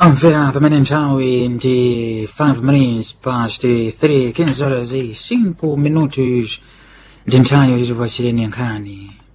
Amvera pamene nthawi ndi 5 minutes past 3 15 horas e 5 minutos ndi nthawi yoti tipachireni nkhani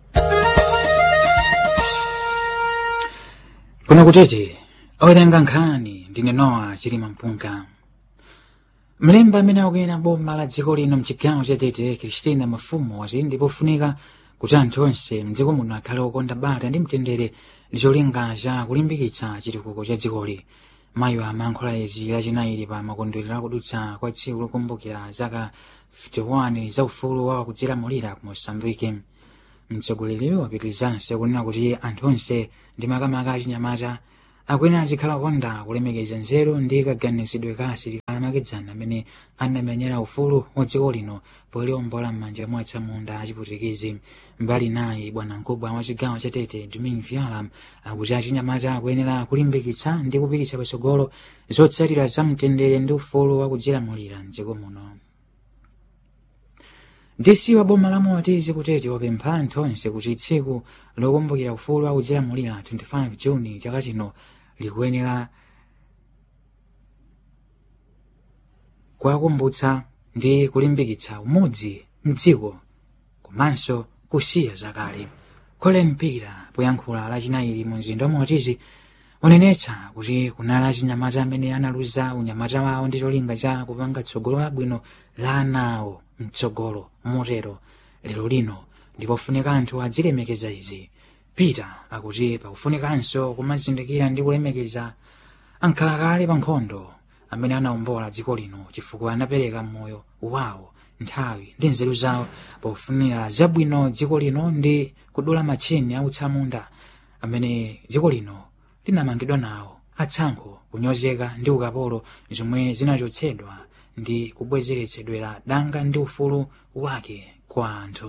kuno kutete owerenga nkhani ndine nowa chilima mpunga mlembi amene akuyera boma la dziko lino mchigawo cha tete kristina mafumu wati ndipofunika kuti anthu onse mdziko muno akhale okonda bata ndi mtendere ndi cholinga cha kulimbikitsa chitukuko cha dzikoli mayi amayankhula izi lachinayi pa makondwerero akudutsa kwa tsiku lokumbukira zaka 51 za ufulu wa kudzilamulira ku mosambike mtsogoleriyo wapitirizanso kunena kuti anthu onse ndi makamaka achinyamata akwene azikhala okonda kulemekeza nzeru ndi kaganizidwe ka asilikali amakedzana amene anamenyera ufulu wa dziko lino poliombola m'manja mwa atsamunda achiputikizi mbali naye bwana mkubwa wa chigawo cha tete domin viala akuti achinyamata akuyenera kulimbikitsa ndi kupititsa patsogolo zotsatira za mtendere ndi ufulu wa kudzilamulira mdziko muno dc wa boma la motizi kutete wapempha anthu onse kuti tsiku lokumbukira ufulu wa kudzilamulira 25 juni chaka chino likuyenera kuwakumbutsa ndi kulimbikitsa umodzi mdziko komanso kusiya zakale colin pira poyankhula lachinayi mu mzinda wa motizi unenetsa kuti kunali achinyamata amene analuza unyamata wawo ndi cholinga cha kupanga tsogolo labwino la anawo mtsogolo motero lero lino ndipofunika anthu azilemekeza izi peter akuti pakufunikanso kumazindikira ndi kulemekeza ankhalakale pa nkhondo amene anawombola dziko lino chifukwa anapereka moyo wawo nthawi ndi nzeru zawo pofunira zabwino dziko lino ndi kudula matcheni autsamunda amene dziko lino linamangidwa nawo atsankho kunyozeka ndi ukapolo zomwe zinachotsedwa ndi kubwezeretsedwera danga ndi ufulu wake kwa anthu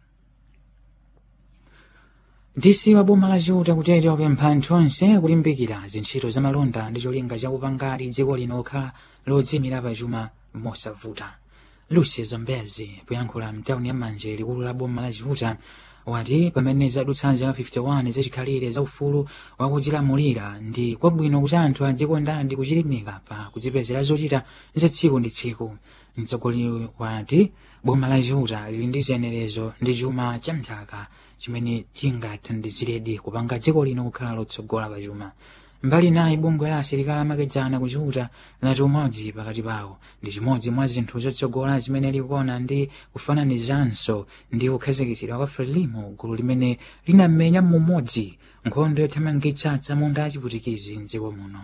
dc wa boma la chiuta kutete wapempha anthu onse kulimbikira zintchito za malonda ndi cholinga chakupangati dziko lino kukhala lodzimira pachuma mosavuta lucy zambezi poyankhula mtawuni ya manje likulu la boma la chiuta wati pamene zadutsa zaka 51 zachikhalire za ufulu wakudzilamulira ndi kwabwino kuti anthu adzikondadi kuchilimika pa kudzipezera zochita za tsiku ndi tsiku mtsogoleri wati boma la chiuta lili ndi ziyenerezo ndi chuma cha mthaka chimene chingathandiziredi kupanga dziko lino kukhala lotsogola pa chuma mbali naye bungwe la asilikali amakedzana kuchiuta lati umodzi pakati pawo ndi chimodzi mwa zinthu zotsogola zimene likuona ndi kufananizanso ndi kukhazikitsidwa kwa frelimo gulu limene linamenya mumodzi nkhondo yothamangitsa atsamunda achiputikizi mdziko muno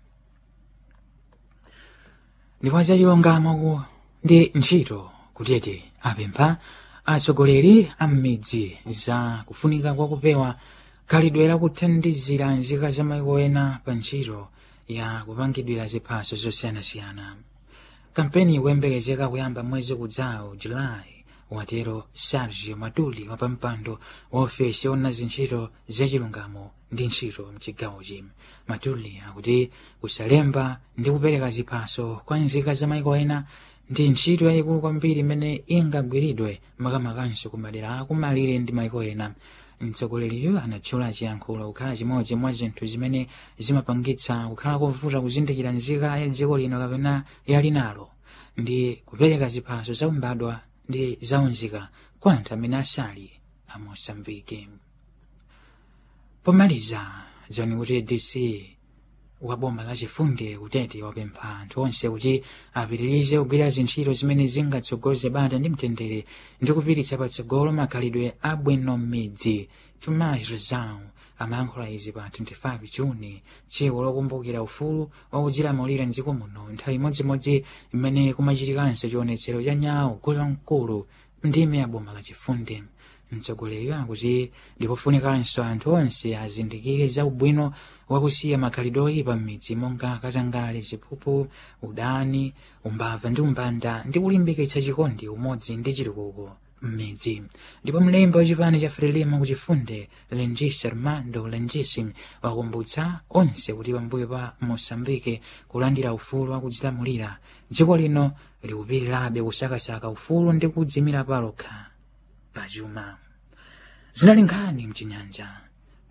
ndipo zachilungamo ndi ntchito kutete apempha atsogoleri a m'midzi za kufunika kwa kupewa khalidwe lakuthandizira nzika za maiko ena pa ntchito ya kupangidwira ziphaso zosiyanasiyana kampeni ikuyembekezeka kuyamba mwezi kudzawo julayi watero sergio matuli wapampando wa ofesi yona zintchito zachilungamo ndi ntchito mchigawochi matuli akuti kusalemba ndi kupereka ziphaso kwa nzika za maiko ena ndi ntchito yayikulu kwambiri imene ingagwiridwe makamakanso ku madera akumalire ndi maiko ena mtsogoleriyo anatchula chiyankhulo kukhala chimodzi mwa zinthu zimene zimapangitsa kukhala kovuta kuzindikira nzika ya dziko lino kapena yali nalo ndi kupereka ziphaso zaumbadwa ndi zaunzika kwa anthu amene asali a mosambike pomaliza zoni kuti dc wa boma la chifundi kutete wapempha anthu onse kuti apitirize kugwira zintchito zimene zingatsogoze bata ndi mtendere ndi kupititsa patsogolo makhalidwe abwino m'midzi tomas rezau amayankhula izi pa 25 juni tsiku lokumbukira ufulu wakudzilamulira mdziko muno nthawi imodzimodzi imene kumachitikanso chionetsero cha nyawo gulu mkulu ndime ya boma la chifundi mtsogoleri akuti ndipofunikanso anthu onse azindikire za ubwino wakusiya makhalidwe oyipa m'midzi monga katangale ziphuphu udani umbava ndi umbanda ndi kulimbikitsa chikondi umodzi ndi chitukuko m'midzi ndipo mlembi wachipani cha frelimo kuchifunde lengis armando lengis wakumbutsa onse kuti pambuyo pa mosambike kulandira ufulu wakudzilamulira dziko lino likupitirabe kusakasaka ufulu ndi kudzimira palokha pachuma zinali nkhani mchinyanja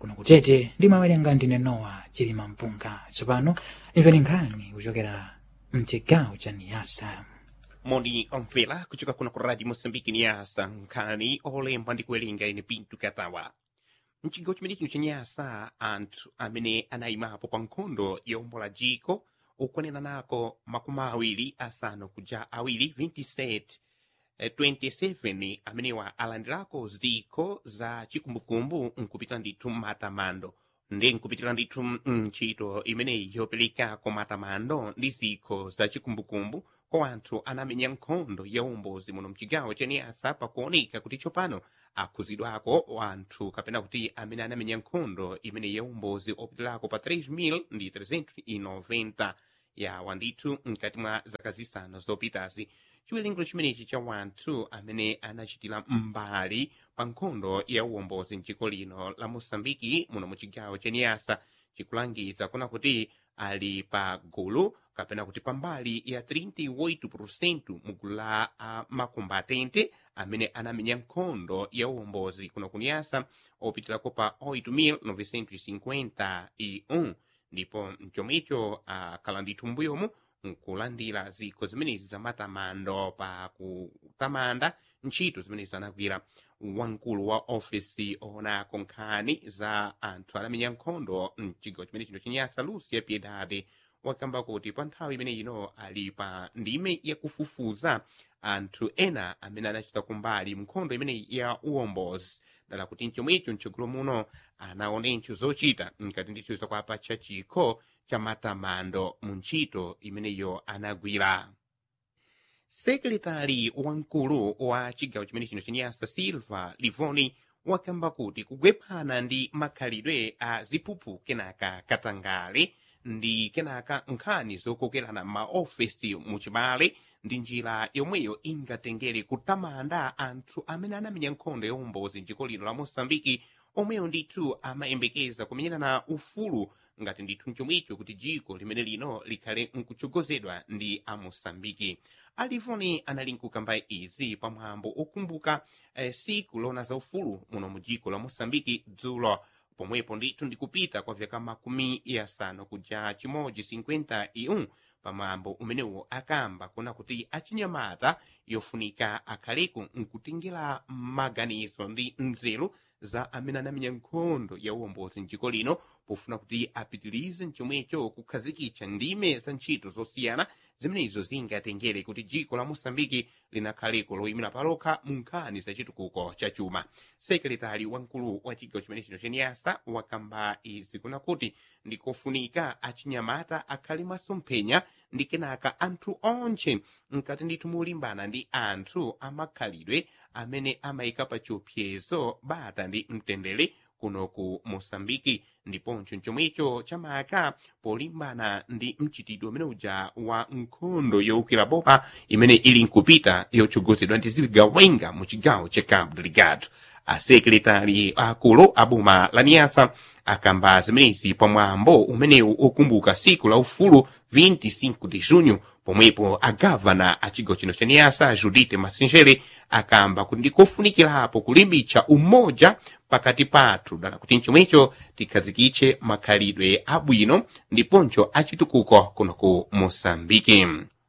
kuno kutete ndimawerenga ndine nowa chilima mpunga tsopano imveni nkhani kuchokera mchigawo cha niyasa moni omvera kuchoka kuno ku radio moçambique niyasa nkhani olemba ndi kuwerenga ine pinto katawa mchigawo chimene chino chenyasa anthu amene anayimapo pa nkhondo yombola jiko okwanena nako makumi awiri asanu kuja awiri 27 eh, 27 amenewa alandirako ziko za chikumbukumbu nkupitira ndithu matamando ndi nkupitira ndithu ntchito imeneyi yoperekako matamando ndi ziko za chikumbukumbu kwa anthu anamenya nkhondo ya umbozi muno mchigawo cheniyasa pakuoneka kuti tsopano akhuzidwako anthu kapena kuti amene anamenya nkhondo imene ya umbozi opitirako pa 3 ndi 390 yawa ndithu mkati mwa zaka zisanu zopitazi chiwerengero chimenechi cha wanthu amene anachitira mbali pa nkhondo ya uwombozi mdziko lino la mosambiki muno mu chigawo cheniyasa chikulangiza kuna kuti ali pa gulu kapena kuti pambali ya 38% mu gulu la uh, makombatente amene anamenya nkhondo ya uwombozi kuno kuniyasa opitirako pa 8951 ndipo mchomwecho akhala ndithu mbuyomu nkulandira ziko zimenezi za matamando pa kutamanda ntchito zimenezi anagwira wamkulu wa ofesi oonako nkhani za anthu anamenya nkhondo mchigawo chimene chino chenyasa lucia piedade wakamba kuti pa nthawi imene ino ali pa ndime yakufufuza anthu ena amene anachita kumbali nkhondo imeneyi ya uwombozi dala kuti mchomwecho mtsogolo muno anaonencho zochita mkati ndithu zakwapa cha chikho cha matamando mu ntchito imeneyo anagwira sekretari wamkulu wa chigawo chimene chino chenyasa silva livoni wakamba kuti kugwephana ndi makhalidwe a ziphuphu kenaka katangale ndi kenaka nkhani zokokerana maofesi muchibale ndi njira yomweyo ingatengere kutamanda anthu amene anamenya nkhondo ya umbozi mdziko lino la mosambiki omweyo ndithu amayembekeza kumenyerana ufulu ngati ndithu mchomwicho kuti jiko limene lino likhale nkutsogozedwa ndi amosambiki alivoni anali nkukamba izi pamwambo okumbuka eh, siku lona za ufulu muno mu jiko la mosambiki dzulo pomwepo ndithu ndikupita kwa vyaka makumi yasanu kuja chimodzi 51 pamwambo umenewu akamba kuna kuti achinyamata yofunika akhaleko nkutengera maganizo ndi nzeru za amene anamenya nkhondo ya uwombozi mdziko lino pofuna kuti apitirize mchomwecho kukhazikitsa ndime za ntchito zosiyana zimenezo zingatengere kuti dziko la mosambiki linakhaleko loyimira palokha mu nkhani za chitukuko cha chuma sekretari wamkulu wa chigawo chimene chino chenyasa wakamba izi kuna kuti ndikofunika achinyamata akhale masomphenya ndi kenaka anthu onche mkati ndithu mulimbana ndi anthu amakhalidwe amene amayika pa chiopsezo bata ndi mtendere kuno ku mosambiki ndiponso chomwecho chamaka polimbana ndi mchitidwe umene uja wa nkhondo yowukira bopa imene ili nkupita yotsogozedwa ndi ziligawenga mu chigawo cha cabo delgado asekretari akulu a boma la niyasa akamba zimenezi pamwambo umenewu okumbuka siku la ufulu 25 de junho pomwepo agavana a chigawo chino cha niyasa judite masinjere akamba kuti ndikofunikirapo kulimbitsa umoja pakati pathu dala kuti mchomwecho tikhazikitse makhalidwe abwino ndiponso achitukuko kuno ku mosambiki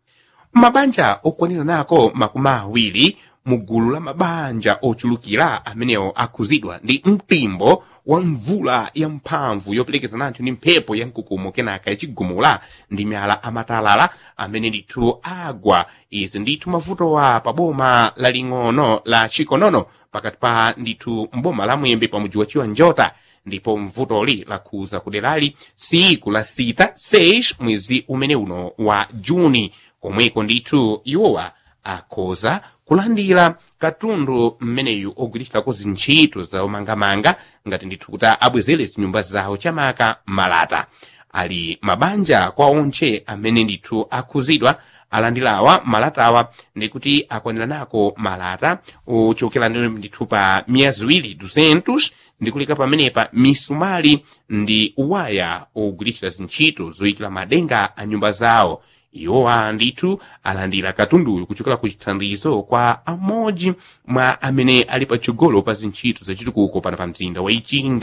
mabanja okwanira nako makumi awiri mu gulu la mabanja ochulukira amenewo akhuzidwa ndi mpimbo wa mvula ya mphamvu yoperekezana anthu ndi mphepo ya mkukumo kenaka yachigumula ndi miyala amatalala amene ndithu agwa izi ndithu mavutowa pa boma laling'ono la chikonono pakati pa ndithu mboma la mwembe pa mudzi wa chiwanjota ndipo mvutoli lakhuza kuderali siku la sita 6 mwezi umene uno wa juni komweko ndithu iwowa akhoza kulandira katundu mmeneyu ogwiritsidwako zintchito zawomangamanga ngati ndithu kuti abwezere zinyumba zawo chamaka malata ali mabanja kwa onche amene ndithu akhuzidwa alandirawa malatawa ndikuti akwanira nako malata ochokera ndithu pa miyezi iwiri 200 ndikuleka pamenepa misumali ndi waya ogwiritsa zintchito zoyikira madenga a nyumba zawo iwowa ndithu alandira katunduyu kuchokera ku chithandizo kwa amodzi mwa amene ali patsogolo pa zintchito zachitukuko pano pa mzinda wa ichinga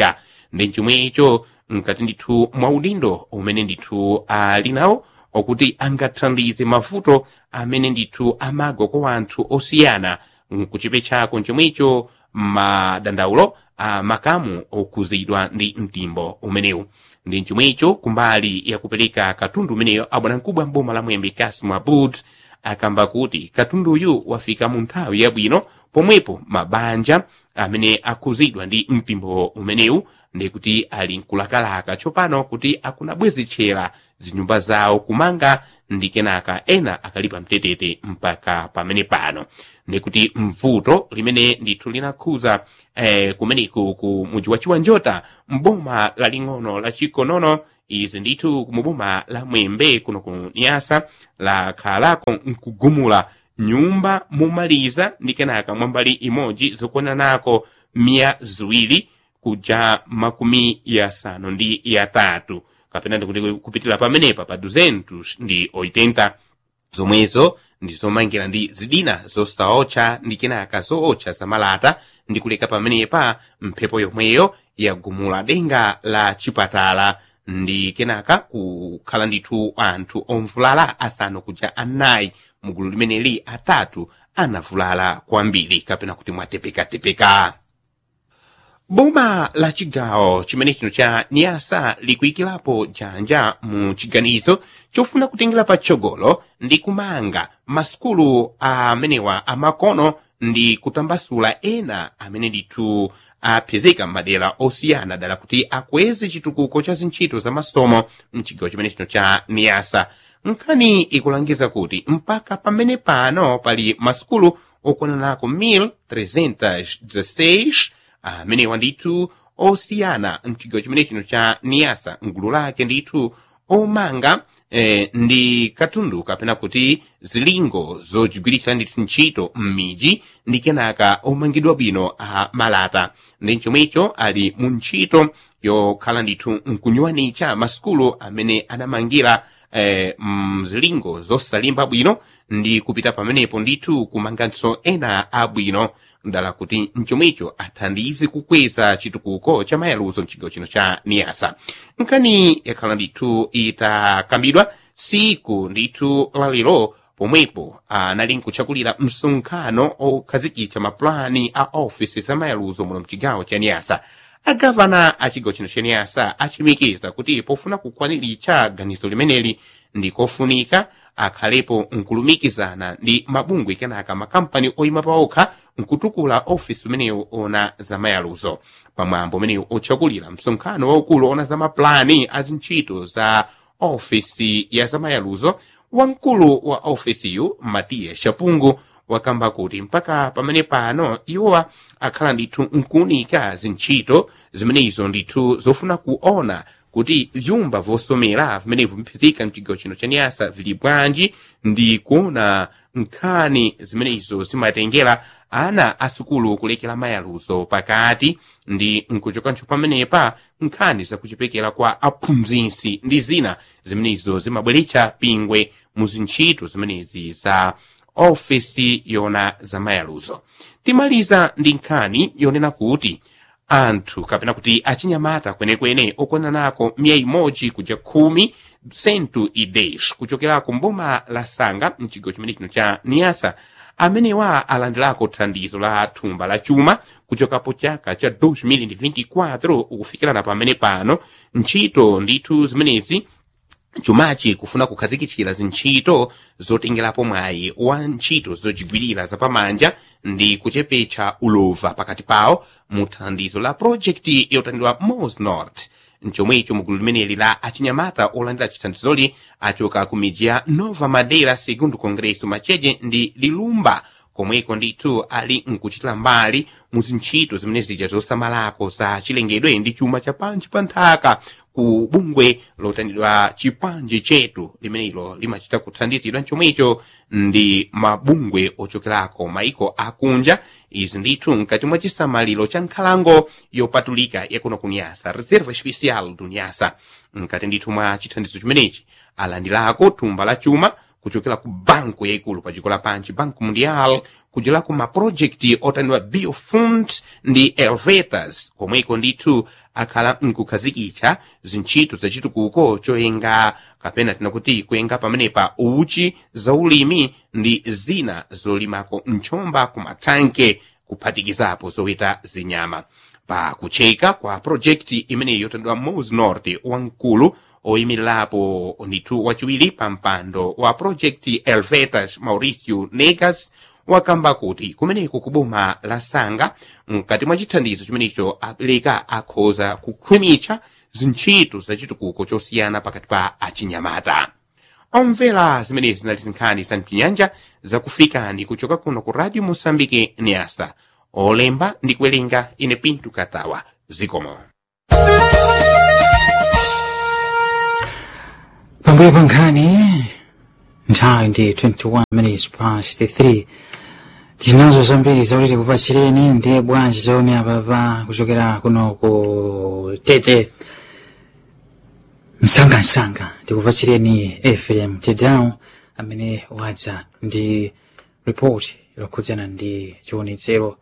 ndi chomwecho mkati ndithu mwa udindo umene ndithu ali nawo okuti angathandize mavuto amene ndithu amagwa kwa anthu osiyana kuchipe chako chomwecho madandaulo a makamu okuzidwa ndi mtimbo umenewu ndi chomwecho kumbali yakupereka katundu umeneyo abwanamkubwa mboma la mwembe kasim abud akamba kuti katunduyu wafika mu nthawi yabwino pomwepo mabanja amene akuzidwa ndi mtimbo umenewu ndikuti ali nkulakalaka tsopano kuti akunabwezitchera zinyumba zawo kumanga ndi kenaka ena akalipa mtetete mpaka pamene pano ndikuti mvuto limene ndithu linakhuza eh, kumeneku ku muji wa chiwanjota mboma laling'ono la chikonono izi ndithu kumuboma la mwembe kuno ku niyasa lakhalako nkugumula nyumba mumaliza ndi kenaka mwambali imodzi zokwananako miya ziwiri kuja makumi yasanu ndi yatatu kapena ndikuti kupitira pamenepa pa 200 ndi 80 zomwezo ndi zomangira ndi zidina zosaotcha ndi kenaka zootcha zamalata ndi kuleka pamenepa mphepo yomweyo yagumula denga la chipatala ndi kenaka kukhala ndithu anthu omvulala asanu kuja anayi mugulu limeneli atatu anavulala kwambiri kapena kuti mwatepekatepeka boma la chigawo chimene chino cha niyasa likuyikirapo janja mu chiganizo chofuna kutengera patsogolo ndi kumanga masukulu amenewa amakono ndi kutambasula ena amene ndithu apezeka m'madera osiyana dala kuti akweze chitukuko cha zintchito za masomo mchigawo chimene chino cha niyasa nkhani ikulangiza kuti mpaka pamene pano pali masukulu okwananako 1316 amenewa ndithu osiyana mchigawo chimene chino cha niyasa mgulu lake ndithu omanga eh, ndi katundu kapena kuti zilingo zogwiritsa ndithu ntchito m'miji ndi kenaka omangidwa bwino a malata ndi chomwecho ali mu ntchito yokhala ndithu nkunyuwanicha masukulu amene anamangira eh, mzilingo zosalimba bwino ndi kupita pamenepo ndithu kumanganso ena abwino ndala kuti mchomwecho athandize kukweza chitukuko cha mayaluzo mchigawo chino cha niyasa nkani yakhala ndithu itakambidwa siku ndithu lalero pomwepo anali nkuchakulira msonkhano okhazikitsa mapulani a ofisi za mayaluzo muno mchigawo cha niyasa agavana a chigawo chino cha niyasa achimikiza kuti pofuna kukwaniritsa ganizo limeneli ndikofunika akhalepo nkulumikizana ndi mabungwe kenaka makampani oyima paokha nkutukula ofisi umenewu ona za mayaluzo pamwambo umenewu otchakulira msonkhano waukulu ona za mapulani a zintchito za ofisi ya za mayaluzo wamkulu wa ofisiyu matiya shapungu wakamba kuti mpaka pamene pano iwowa akhala ndithu nkuunika zintchito zimenezo ndithu zofuna kuona kuti vyumba vosomera vimenevo viphizika mchigawo chino cha niyasa vili bwanji ndi kuona nkhani zimenezo zimatengera ana asukulu kulekera mayaluzo pakati ndi nkuchokancho pamenepa nkhani zakuchipekera kwa aphunzitsi ndi zina zimenezo zimabweretsa pingwe mu zintchito zimenezi za ofesi yona za mayaluzo timaliza ndi nkhani yonena kuti anthu kapena kuti achinyamata kwenekwene okwananako miya imodzi kuja khumi sentu idesh kuchokerako mboma la sanga mchigawo chimene chino cha niyasa amenewa alandirako thandizo la thumba la chuma kuchokapo chaka cha 2024 ukufikirana pamene pano ntchito ndithu zimenezi chumachi kufuna kukhazikitsira zintchito zotengerapo mwayi wa ntchito zochigwirira zapamanja ndi kuchepetsa ulova pakati pawo mu thandizo la projekti yotandidwa mos north mchomwecho mugulu limeneli la achinyamata olandira chithandizoli achoka ku midzi ya nova madeira segundo congresso macheche ndi lilumba komweko ndithu ali nkuchitira mbali mu zintchito zimene zija zosamalako za chilengedwe ndi chuma cha panji pa nthaka ku bungwe lotandidwa chipanje chetu limenelo limachita kuthandizidwa chomwecho ndi mabungwe ochokerako maiko akunja izi ndithu mkati mwa chisamaliro cha nkhalango yopatulika yakuno ku nyasa reserva especial du nyasa mkati ndithu mwa chithandizo chimenechi alandirako thumba la chuma kuchokera ku banku yaikulu pa dziko lapansi banku mundial kudzera ku mapurojekti otaniwa biofund ndi elvetas komweko ndithu akhala nkukhazikitsa zintchito zachitukuko choyenga kapena tinakuti kuyenga pamenepa uchi zaulimi ndi zina zolimako mchomba ku mathanke kuphatikizapo zoweta zinyama pa kucheka kwa projekti imeneyi yotandwa mos norte wamkulu oyimirirapo ndithu wachiwiri pa mpando wa projekti elvetas mauricio negas wakamba kuti kumeneko ku boma la sanga mkati mwa chithandizo chimenecho apereka akhoza kukhwimitsa zintchito zachitukuko chosiyana pakati pa achinyamata omvera zimenezi zinali zinkhani za mchinyanja zakufikani kuchoka kuno ku radio mosambike niasa olemba ndi kuwerenga ine pintu katawa zikomo pambuyo pa nkhani nthawi ndi 21 minutes past 3 tinazo zambiri zakuti tikupatsireni ndiye bwanji zone apapa kuchokera kuno ku tete msangamsanga tikupatsireni fm tedown amene wadza ndi report lokhudzana ndi chiwonetsero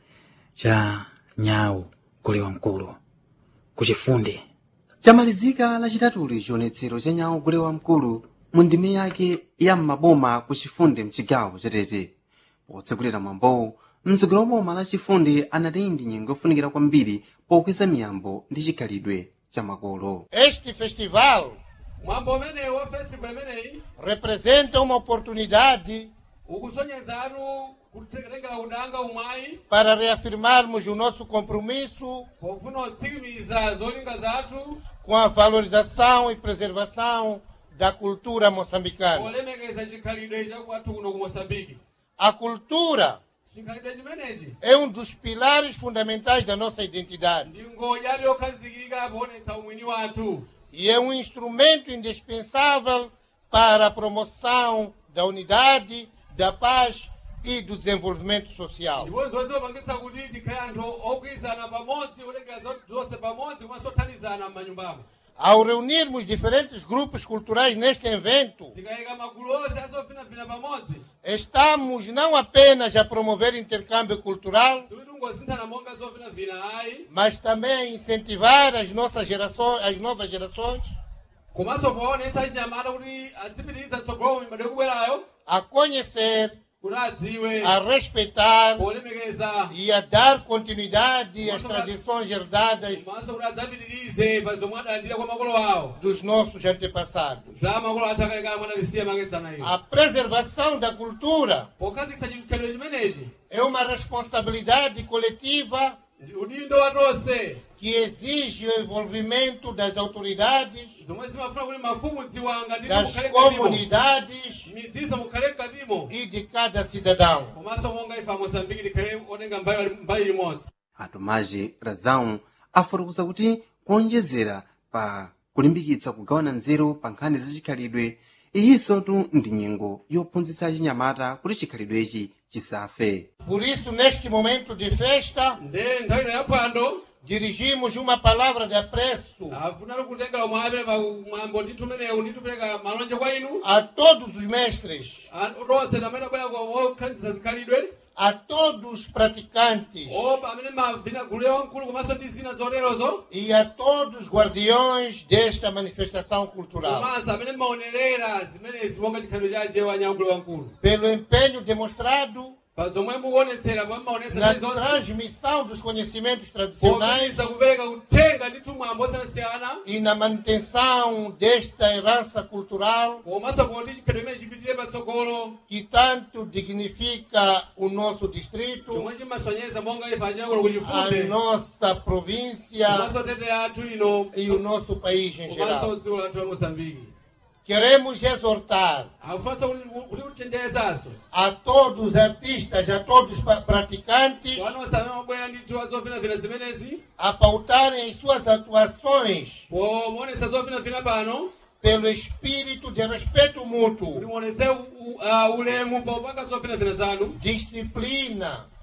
cha nyawu gule wamkulu kuchifunde chamalizika lachitatuli chionetsero cha nyawu gule wamkulu mu ndime yake ya m'maboma ku chifunde mchigawo chatete potsegulira mwambowu mtsogoleri wa boma la chifunde anati ndi nyengo yofunikira kwambiri pokweza miyambo ndi chikhalidwe cha makolo Este festival mwambo umenewu wa festival imeneyi representa uma oportunidade ukusonyezatu kutengera udanga umwayi para reafirmarmos o nosso compromisso pofuna kutsimikiza zolinga zathu com a valorização e preservação da cultura moçambicana. polemekeza chikhalidwe chakwathu kuno ku moçambike A cultura chikhalidwe chimenechi é um dos pilares fundamentais da nossa identidade ndi ngodya yokhazikika poonetsa umwini wathu e é um instrumento indispensável para a promoção da unidade, da paz e do desenvolvimento social. ndipo zonse zopangitsa kuti tikhale anthu ogwirizana pamodzi olengera zonse pamodzi komanso othandizana m'manyumbamo Ao reunirmos diferentes grupos culturais neste evento, tikayika magulu onse azofinafina pamodzi Estamos não apenas a promover intercâmbio cultural, sikuti ungosinthana monga zofinafina ayi mas também a incentivar as nossas gerações, as novas gerações, komanso poonetsa achinyamata kuti adzipitiriza tsogolo mibado yokubwerayo a conhecer, kuti adziwe a respeitar polemekeza e a dar continuidade às tradições herdadas komanso kuti adzapitirize pa zomwe adalandira kwa makolo awo dos nossos antepassados. za makolo athu akalekale mwe adalisiya makedzana iyo A preservação da cultura pokhazikitsa chikhalidwe chimenechi é uma responsabilidade coletiva ndi udindo wa tonse que exige o envolvimento das autoridades, zomwe zimafuna kuti mafumu dziwanga nditi das mukhale mkatimo comunidades midziso mukhale mkatimo e de cada cidadão. komanso monga ife amosambiki tikhale otenga mbali mbali limodzi atumaji razau afotokoza kuti kuonjezera pa kulimbikitsa kugawana nzeru pa nkhani za chikhalidwe iyinsotu ndi nyengo yophunzitsa achinyamata kuti chikhalidwechi chisafe Por isso, neste momento de festa, nde nthawi ino yaphwando dirigimos uma palavra de apreço afunali kutengera umwe apere pa mwambo ndithu umenewu nditupereka malonje kwa inu a todos os mestres, a- tonse amene abwera okhazikitsa zikhalidwe a todos os praticantes opa amene mavina gulu yawamkulu komanso ndi zina zoterozo e a todos os guardiões desta manifestação cultural, komanso amene maonerera zimenezi monga chikhalidwe chache wanyamkulu wamkulu pelo empenho demonstrado pa zomwe mukuonetsera pomwe maonetsa na zili zonse transmissão dos conhecimentos tradicionais popitiriza kupereka kuthenga ndithu mwambo osiyanasiyana e na manutenção desta herança cultural komanso poti chikhalidwe imene chipitire patsogolo que tanto dignifica o nosso distrito, chomwe chimasonyeza monga ife achiyakulo a kuchifunde nossa província komanso tete athu ino e o nosso país em komanso geral. dziko lathu la mosambiki Queremos exortar akufanso kuti kuchenjezanso a todos os artistas, a todos os pa- praticantes, wanonse amene mabwera ndithu azofinafina zimenezi a pautarem as suas atuações pomuonetsa zofinafina pano pelo espírito de respeito kuti mútuo, muonetse u- u- ah, ulemu popanga zofinafina zanu disciplina,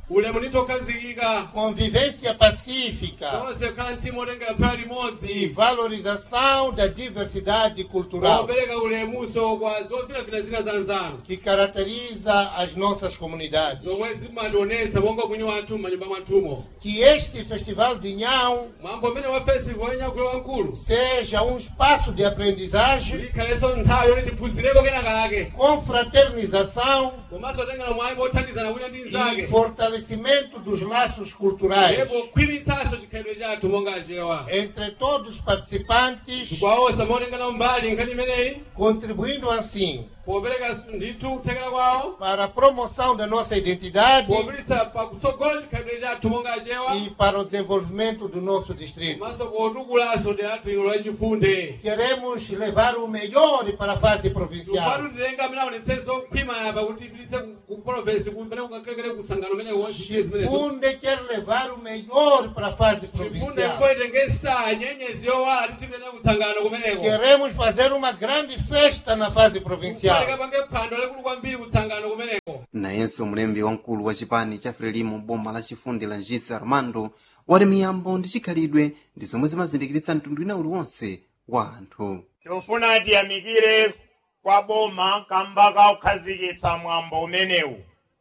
ulemu nditokazikika convivência pacífica tonse khala mtima otengera phera e limodzi valorização da diversidade cultural opereka ulemuso kwa zofinafina zina za nzano que caracteriza as nossas comunidades. zomwe zimationetsa monga mwini wathu m'manyumba mwathumo Que este Festival de Nhão mwambo umene wa festival yanyakulo wankulu seja um espaço de aprendizagem ikhalenso nthawi yoti tiphunzireko kenakake confraternização komanso tengera mwayi mothandizana wina ndi e nzake fortalecimento dos laços culturais ndipo khwimitsanso chikhalidwe chathu monga achewa entre todos os participantes, kwawosa motengana mbali nkhani imeneyi contribuindo assim popereka ndithu kuthekera kwawo para a promoção da nossa identidade popititsa pakutsogola chikhalidwe chathu monga achewa e para o desenvolvimento do nosso distrito. komanso potukulaso ndi athu ino lachifunde Queremos levar o melhor para a fase provincial. tupatu tilenga amene aonetsezo khwima yapa kuti ipititse ku province kumene kukakekere kutsangano umene zimenezo Chifunde quer levar o melhor para a fase chifunde provincial. koitenge star nyenyezi yowala titipitene kutsangano kumeneko Queremos fazer uma grande festa na fase provincial. kufanika pange phwando lalikulu kwambiri kutsangano kumeneko nayenso mlembi wamkulu wa chipani cha frelimo boma la chifundi la njisa armando wati miyambo ndi chikhalidwe ndi zomwe zimazindikiritsa mtundu wina uliwonse wa anthu tikufuna tiyamikire kwa boma kamba ka kukhazikitsa mwambo umenewu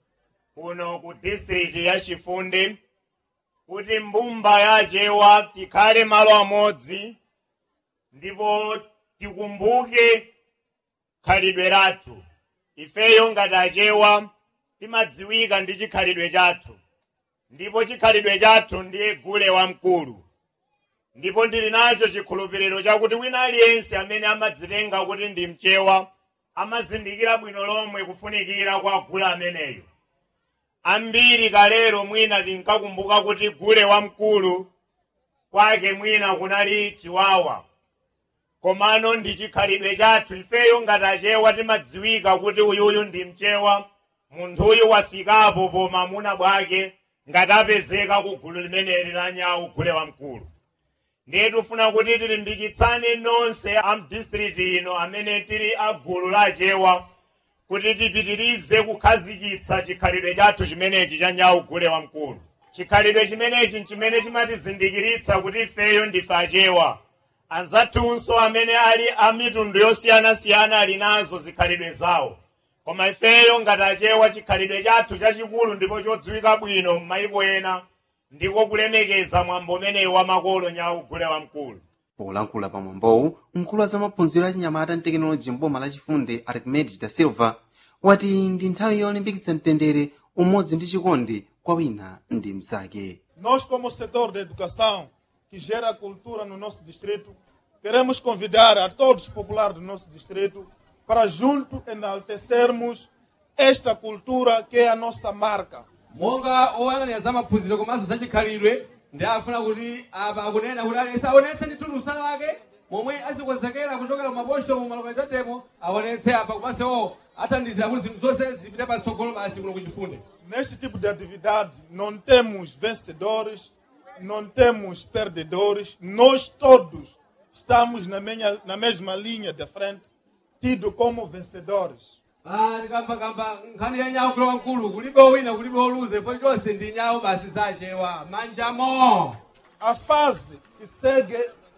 kuno ku distriti ya chifundi kuti mbumba yachewa tikhale malo amodzi ndipo tikumbuke khalidwe lathu ifeyo ngati achewa timadziwika ndi chikhalidwe chathu ndipo chikhalidwe chathu ndiye gule wamkulu ndipo ndili nacho chikhulupiriro chakuti wina aliyense amene amadzitenga kuti ndi mchewa amazindikira bwino lomwe kufunikira kwa gule ameneyo ambiri kalero mwina tinkakumbuka kuti gule wamkulu kwake mwina kunali chiwawa komano ndi chikhalidwe chathu ifeyo ngati achewa timadziwika kuti uyuyu ndi mchewa munthuyu wafikapo pomamuna bwake ngati apezeka ku gulu limeneli la nyawu gule wamkulu ndiye tifuna kuti tilimbikitsane nonse a mdistriti ino amene tili a gulu la achewa kuti tipitirize kukhazikitsa chikhalidwe chathu chimenechi cha nyawu gule wamkulu chikhalidwe chimenechi nchimene chimatizindikiritsa kuti ifeyo ndife achewa anzathunso amene ali a mitundu yosiyanasiyana ali nazo zikhalidwe zawo koma ifeyo ngati achewa chikhalidwe chathu chachikulu ndipo chodziwika bwino m'mayiko ena ndiko kulemekeza mwambo umenewu wa makolo nyawu gule wamkulu polankhula pa mwambowu mkulu wa zamaphunziro achinyamata ndi tekinoloji mboma la chifundi archimedes da silva wati ndi nthawi yolimbikitsa mtendere umodzi ndi chikondi kwa wina ndi mnzake Nós, como setor da educação, que gera cultura no nosso distrito, queremos convidar a todos os populares do nosso distrito para junto enaltecermos esta cultura que é a nossa marca. monga oyang'anira za maphunziro komanso za chikhalidwe ndi afuna kuti apa akunena kuti aliyense aonetse ndi thulusa lake momwe azikonzekera kuchokera mumaposto mu malokalitatemo aonetse apa komanso athandizira kuti zinthu zonse zipite patsogolo basi kuno kuchifunde Neste tipo de atividade, não temos vencedores, não temos perdedores, nós todos estamos na, menha- na mesma linha de frente, tido como vencedores. tikambakamba nkhani ya nyawu kulo wamkulu kulibe wina kulibe oluze fo chonse ndi nyawu basi zachewa manjamo A fase que segue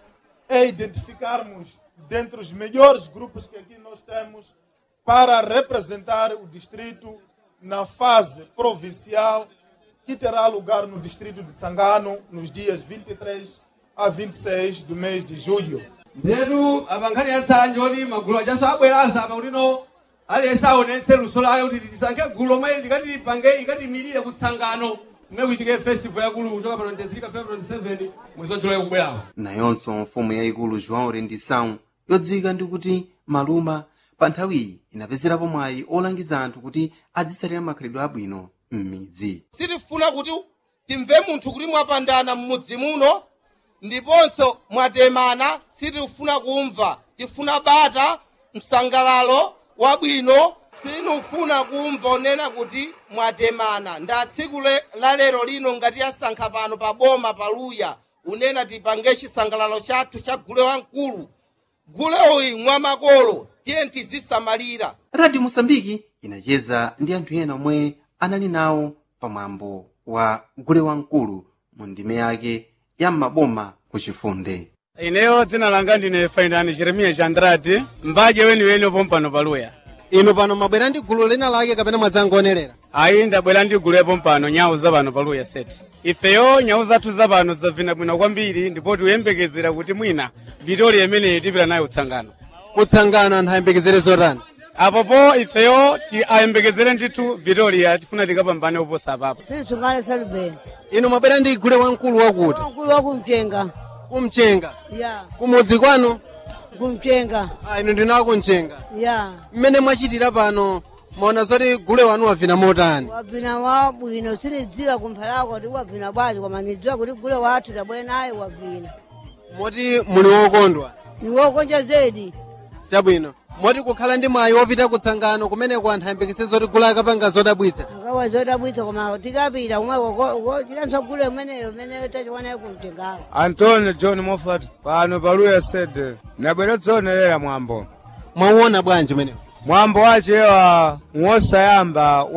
é identificarmos dentre os melhores grupos que aqui nós temos para representar o distrito na fase provincial que terá lugar no distrito de Sangano nos dias 23 a 26 do mês de julho. ndetu apa nkhani ya tsanje oti magulu achaso abweranso apa kutino aliyense aonetse luso lake kuti tisankhe gulu lomwe likati lipange ikatimirire kutsangano kumene kuitike festival yakulu kuchoka pa 23 ka february 27 mwezi wa julayi kubwerawo nayonso mfumu yayikulu joão rendição yodziwika ndi kuti maluma pa nthawiyi inapezerapo mwayi olangiza anthu kuti adzitsatira makhalidwe abwino m'midzi sitifuna kuti timve munthu kuti mwapandana m'mudzi muno ndiponso mwatemana sitifuna kumva tifuna bata msangalalo wabwino sinufuna kumva onena kuti mwatemana nda tsiku le- la lero lino ngati yasankha pano pa boma paluya unena tipange chisangalalo chathu cha gule wamkulu gule uyi mwamakolo tiye tizisamalira radio mosambiki inacheza ndi anthu ena omwe anali nawo pamwambo wa gule wamkulu mu ndime yake ya maboma kuchifunde ineyo dzina langa ndine fainani jeremiya chandrati mbaje weniweni opompano paluya inu pano mwabwera ndi gulu lina lake kapena mwadzangonerera ayi ndabwera ndi gulu yapompano nyawu zapano paluya seti ifeyo nyawu zathu zapano zabvina bwino kwambiri ndipo tikuyembekezera kuti mwina vitoli imeneyi tipita nayo utsangano kutsangano anthu ayembekezere zotani apopo ifeyo ti ayembekezere ndithu vitoliya tifuna tikapambane oposa apapo sinisungane salubeni inu mwabwera ndi gule wamkulu wakuti mkulu wakumchenga kumchenga ya kumudzi kwanu kumchenga ah, inu ndinu akumchenga ya mmene mwachitira pano mwaona zoti gule wanu wavina motani wavina wabwino sinidziwa kumphalako kuti wavina bwanji koma nidziwa kuti gule wathu tabwera naye wavina moti muli wokondwa niwokonja zedi chabwino moti kukhala ndi mwayi wopita kutsangano kumeneko anthu ayembekeze zoti gule akapanga zodabwitsa akawa zodabwitsa koma tikapita kumwe chilanso gule umeneyo umeneyo tachiwanayo kumchengawo antonio john moffat pano paluya sede nabwera dzoonelera mwambo mwauona bwanji umenewo mwambo wachewa ng'osayamba